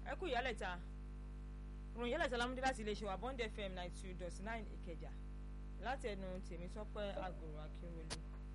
ẹ kú ìyálẹ̀ta ròyìn ìyálẹ̀ta lámúdé láti iléeṣẹ́ wa bond fm ninety two dot nine ìkẹjà láti ẹnu tèmítọ́pẹ́ àgòrò akínwolú.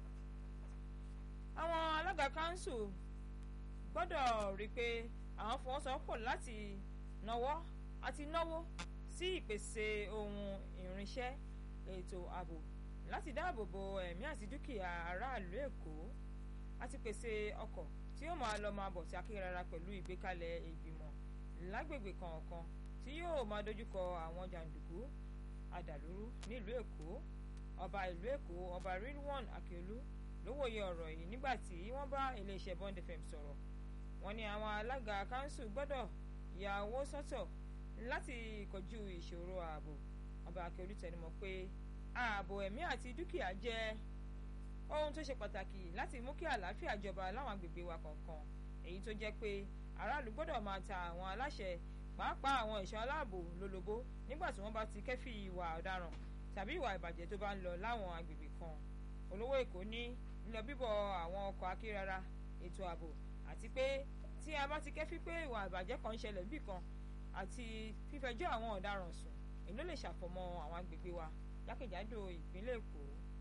àwọn alága kanṣu gbọ́dọ̀ rí i pé àwọn fọwọ́sowọ́pọ̀ láti nawọ́ àti náwó sí ìpèsè ohun ìrìnsẹ́ ètò ààbò láti dáàbò bo ẹ̀mí àti dúkìá aráàlú èkó àti pèsè ọkọ̀ tí yóò máa lọ máa bọ̀ sí akérara pẹ̀lú ìgbékalẹ̀ ìgbìmọ̀ lágbègbè kọ̀ọ̀kan tí yóò máa dojúkọ àwọn jàǹdùkú àdàlúrú nílùú èkó ọba ìlú èkó ọba rilwan akíolú ló wòye ọ̀rọ̀ yìí nígbà tí wọ́n bá iléeṣẹ́ bond fm sọ̀rọ̀ wọ́n ní àwọn alága kanṣu gbọ́dọ̀ ya owó sọ́tọ̀ láti kojú ìṣòro ààbò ọba akíolú tẹnumọ́ pé ààbò ẹ̀mí àti dúkìá jẹ́ ohun tó ṣe pàtàkì láti mú kí àlàáfíà jọba láwọn agbègbè wa kọ̀ọ̀kan èyí tó jẹ́ pé aráàlú gbọ́dọ̀ máa ta àwọn aláṣẹ pàápàá àwọn ẹ̀ṣọ́ aláàbò lólobó nígbà tí wọ́n bá ti kẹ́fì ìwà ọ̀daràn tàbí ìwà ìbàjẹ́ tó bá ń lọ láwọn agbègbè kan olówó èkó ní lílọ bíbọ̀ àwọn ọkọ̀ akérara ètò ààbò àti pé tí a bá ti kẹ́fì pé ìwà ìbàjẹ́ kan ń ṣẹlẹ̀ bí kan àti fífẹjọ́ àwọn ọ̀daràn sùn èyí ló lè ṣàfọ̀mọ́ àwọn agbègbè wa jákèjádò ìpínlẹ̀ èkó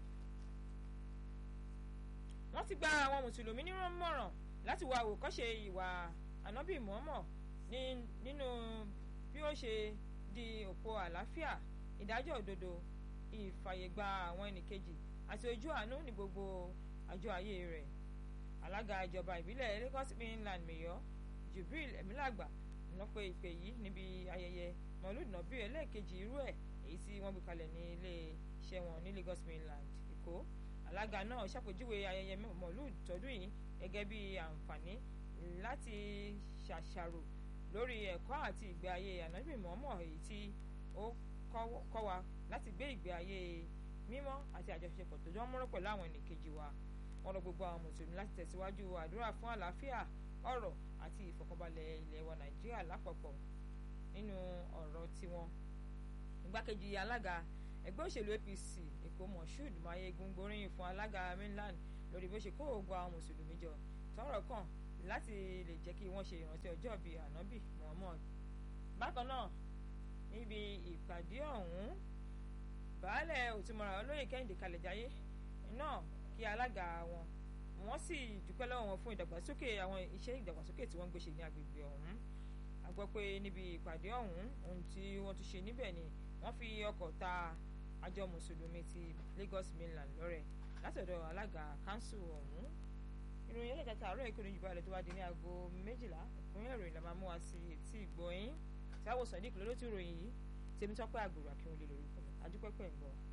wọ́n ti gba àwọn mùsùlùmí nímọ̀ràn láti wá àwòkọ́ṣe ìwà ànábì mọ́mọ́ nínú bí ó ṣe di òpó àlàáfíà ìdájọ́ òdodo ìfàyègba àwọn ẹnìkejì àti ojú àánú ní gbogbo àjọ ayé rẹ̀ alága ìjọba ìbílẹ̀ Lagos mainland mayor Jubril Emilagba ló pe ìpè yìí níbi ayẹyẹ mọ̀lúd nàbí ẹlẹ́ẹ̀kejì irú ẹ̀ èyí tí wọ́n gbé kalẹ̀ ní ilé iṣẹ́ wọn ní Lagos mainland Èkó alága náà ṣàpèjúwe ayẹyẹ mọ̀lúd tọdún yìí gẹ́gẹ́ bí àǹfààní láti ṣàṣàrò lórí ẹ̀kọ́ àti ìgbé ayé ànábì mọ́mọ́ èyí tí ó kọ́ wa láti gbé ìgbé ayé mímọ́ àti àjọṣepọ̀ tó jọ mọ́rọ́ pẹ̀lú àwọn ẹnìkejì wa wọ́n rọ gbogbo àwọn mùsùlùmí láti tẹ̀síwájú àdúrà fún àlàáfíà ọ̀rọ̀ àti ìfọ̀kànbalẹ̀ ilẹ̀ wa nàìjíríà lápapọ̀ nínú ọ̀rọ̀ tiwọn igbákejì alága ẹgbẹ́ òṣèlú APC èkó moshood mayegun gbóríyìn fún alága mainland lórí bó ṣe kó gbogbo àwọn mùsùlùmí jọ tọ́rọ̀ kàn láti lè jẹ́ kí wọ́n ṣe ìrántí ọjọ́ bíi ànábì muhammad bákan náà níbi ìpàdé ọ̀hún baálẹ̀ òtúmọ̀ràn olóyè kẹ́hìndé kalẹ̀jáyé náà kí alága wọn wọ́n sì dúpẹ́ lọ́wọ́ wọn fún ìdàgbàsókè àwọn iṣẹ́ ìdàgbàsókè tí wọ́n gbé ṣe ní agbègbè ọ̀hún a gbọ́ pé níbi ìpàdé ọ̀hún ohun tí wọ́n tún ṣe níbẹ̀ ni wọ́n fi ọkọ̀ ta àjọ mùsùlùmí ti Lagos mainland lọ́rẹ̀ látọ̀dọ̀ alága kanṣu ọ̀hún ìròyìn ẹlẹ́kẹta àárọ̀ ìkórè jù báyìí tó wá di ní aago méjìlá ìpínlẹ̀ ìròyìn la máa mú wa sí etí ìgbọ̀nyín tí a wò sàn ní ìkìlọ̀ ló ti ròyìn yìí tèmi tọ́pẹ́ àgbèrò akínwó lè lórúkọ mi adúpẹ́pẹ́ ń bọ̀.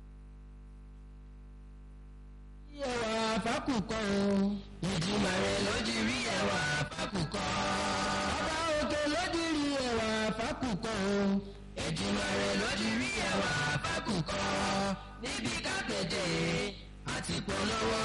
ẹwà fákùkọ o. ìjìmọ̀ rẹ̀ lójú rí ẹwà fákùkọ. ọba òkè lójú rí ẹwà fákùkọ o. ìjìmọ̀ rẹ̀ lójú rí ẹwà fákùkọ. níbi kápẹ́tẹ̀ àti polówó